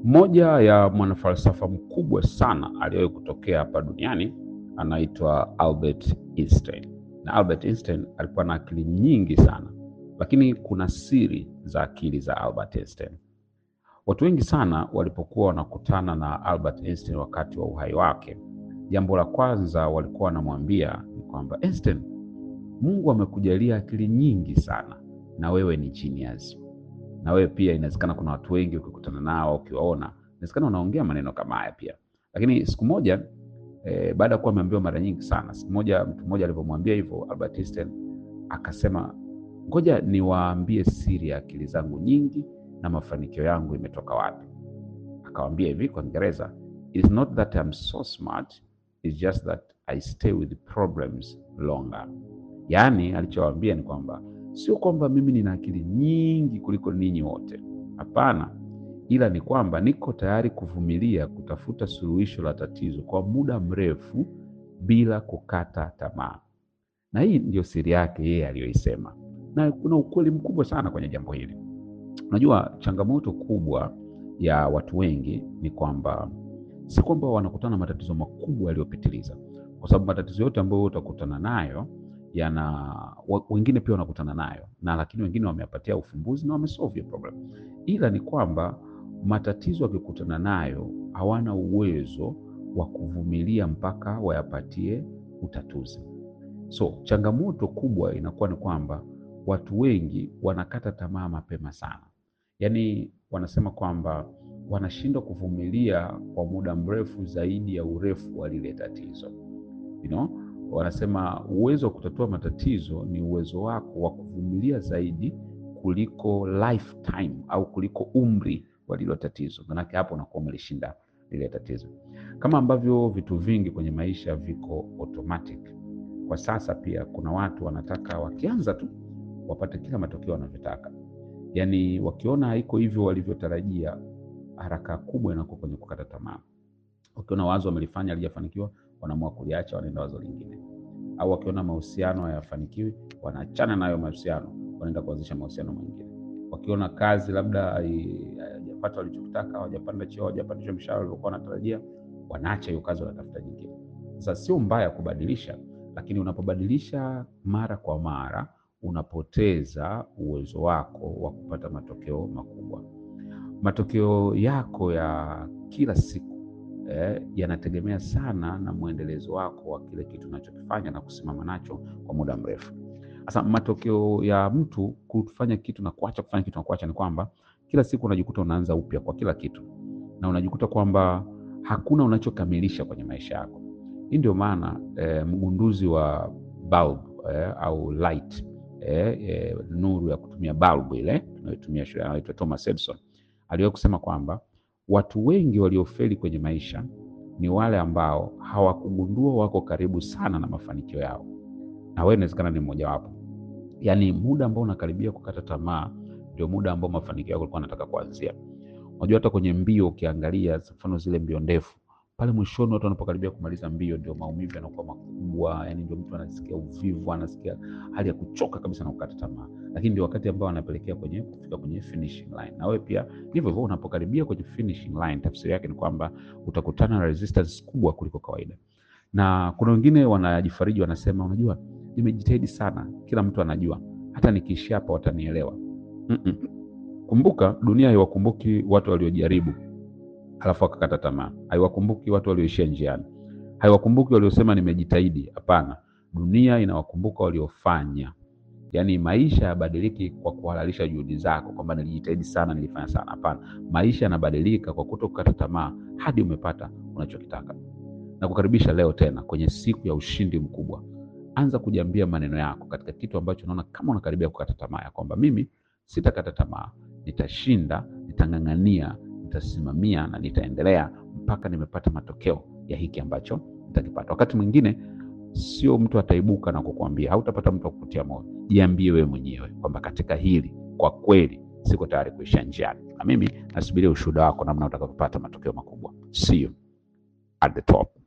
Mmoja ya mwanafalsafa mkubwa sana aliyewahi kutokea hapa duniani anaitwa Albert Einstein. Na Albert Einstein alikuwa na akili nyingi sana, lakini kuna siri za akili za Albert Einstein. Watu wengi sana walipokuwa wanakutana na Albert Einstein wakati wa uhai wake, jambo la kwanza walikuwa wanamwambia ni kwamba Einstein, Mungu amekujalia akili nyingi sana na wewe ni genius. Na wewe pia inawezekana kuna watu wengi ukikutana nao ukiwaona, inawezekana unaongea maneno kama haya pia. Lakini siku moja eh, baada ya kuwa ameambiwa mara nyingi sana, siku moja mtu mmoja alivyomwambia hivyo Albert Einstein akasema, ngoja niwaambie siri ya akili zangu nyingi na mafanikio yangu imetoka wapi. Akawambia hivi kwa Kiingereza, it's not that I'm so smart, it's just that I stay with problems longer. Yaani alichowaambia ni kwamba sio kwamba mimi nina akili nyingi kuliko ninyi wote, hapana, ila ni kwamba niko tayari kuvumilia kutafuta suluhisho la tatizo kwa muda mrefu bila kukata tamaa. Na hii ndio siri yake yeye aliyoisema, na kuna ukweli mkubwa sana kwenye jambo hili. Unajua, changamoto kubwa ya watu wengi ni kwamba si kwamba wanakutana na matatizo makubwa yaliyopitiliza, kwa sababu matatizo yote ambayo utakutana nayo yana wa- wengine pia wanakutana nayo na lakini wengine wameyapatia ufumbuzi na wamesolve hiyo problem, ila ni kwamba matatizo wakikutana nayo hawana uwezo wa kuvumilia mpaka wayapatie utatuzi. So changamoto kubwa inakuwa ni kwamba watu wengi wanakata tamaa mapema sana, yaani wanasema kwamba wanashindwa kuvumilia kwa muda mrefu zaidi ya urefu wa lile tatizo you know? Wanasema uwezo wa kutatua matatizo ni uwezo wako wa kuvumilia zaidi kuliko lifetime au kuliko umri wa lilo tatizo, manake hapo unakuwa umelishinda lile tatizo. Kama ambavyo vitu vingi kwenye maisha viko automatic, kwa sasa pia kuna watu wanataka wakianza tu wapate kila matokeo wanavyotaka, yaani wakiona haiko hivyo walivyotarajia, haraka kubwa inakuwa kwenye kukata tamaa. Wakiona wazo wamelifanya halijafanikiwa, wanaamua kuliacha, wanaenda wazo lingine. Au wakiona mahusiano hayafanikiwi, wanaachana nayo mahusiano, wanaenda kuanzisha mahusiano mengine. Wakiona kazi labda hai- hawajapata walichotaka, hawajapanda cheo, hawajapandishwa mshahara waliokuwa wanatarajia, wanaacha hiyo kazi, wanatafuta nyingine. Sasa sio mbaya kubadilisha, lakini unapobadilisha mara kwa mara unapoteza uwezo wako wa kupata matokeo makubwa. Matokeo yako ya kila siku eh, yanategemea sana na mwendelezo wako wa kile kitu unachokifanya na kusimama nacho kwa muda mrefu. Sasa matokeo ya mtu kufanya kitu na kuacha kufanya kitu na kuacha ni kwamba kila siku unajikuta unaanza upya kwa kila kitu, na unajikuta kwamba hakuna unachokamilisha kwenye maisha yako. Hii ndio maana eh, mgunduzi wa bulb eh, au light eh, eh, nuru ya kutumia bulb ile tunayotumia shule anaitwa Thomas Edison aliwahi kusema kwamba watu wengi waliofeli kwenye maisha ni wale ambao hawakugundua wako karibu sana na mafanikio yao, na wewe inawezekana ni mmojawapo. Yaani muda ambao unakaribia kukata tamaa ndio muda ambao mafanikio yako ulikuwa unataka kuanzia. Unajua hata kwenye mbio ukiangalia, mfano zile mbio ndefu, pale mwishoni watu wanapokaribia kumaliza mbio ndio maumivu yanakuwa makubwa, yani ndio mtu anasikia uvivu, anasikia hali ya kuchoka kabisa na kukata tamaa, lakini ndio wakati ambao anapelekea kwenye kufika kwenye finishing line. Na wewe pia hivyo hivyo, unapokaribia kwenye finishing line, tafsiri yake ni kwamba utakutana na resistance kubwa kuliko kawaida. Na kuna wengine wanajifariji, wanasema, unajua, nimejitahidi sana, kila mtu anajua, hata nikiishia hapa watanielewa. Mm-mm. Kumbuka, dunia haiwakumbuki watu waliojaribu halafu wakakata tamaa, haiwakumbuki watu walioishia njiani, haiwakumbuki waliosema nimejitahidi. Hapana, dunia inawakumbuka waliofanya. Yaani maisha yabadiliki kwa kuhalalisha juhudi zako, kwamba nilijitahidi sana, nilifanya sana. Hapana, maisha yanabadilika kwa kuto kukata tamaa hadi umepata unachokitaka. Na kukaribisha leo tena kwenye siku ya ushindi mkubwa. Anza kujiambia maneno yako katika kitu ambacho unaona kama unakaribia kukata tamaa, ya kwamba mimi sitakata tamaa, nitashinda, nitang'ang'ania, nitasimamia na nitaendelea mpaka nimepata matokeo ya hiki ambacho nitakipata. Wakati mwingine sio mtu ataibuka na kukuambia, hautapata mtu wa kukutia moyo. Jiambie wewe mwenyewe kwamba katika hili kwa kweli siko tayari kuishia njiani, na mimi nasubiria ushuhuda wako namna utakavyopata matokeo makubwa. See you at the top.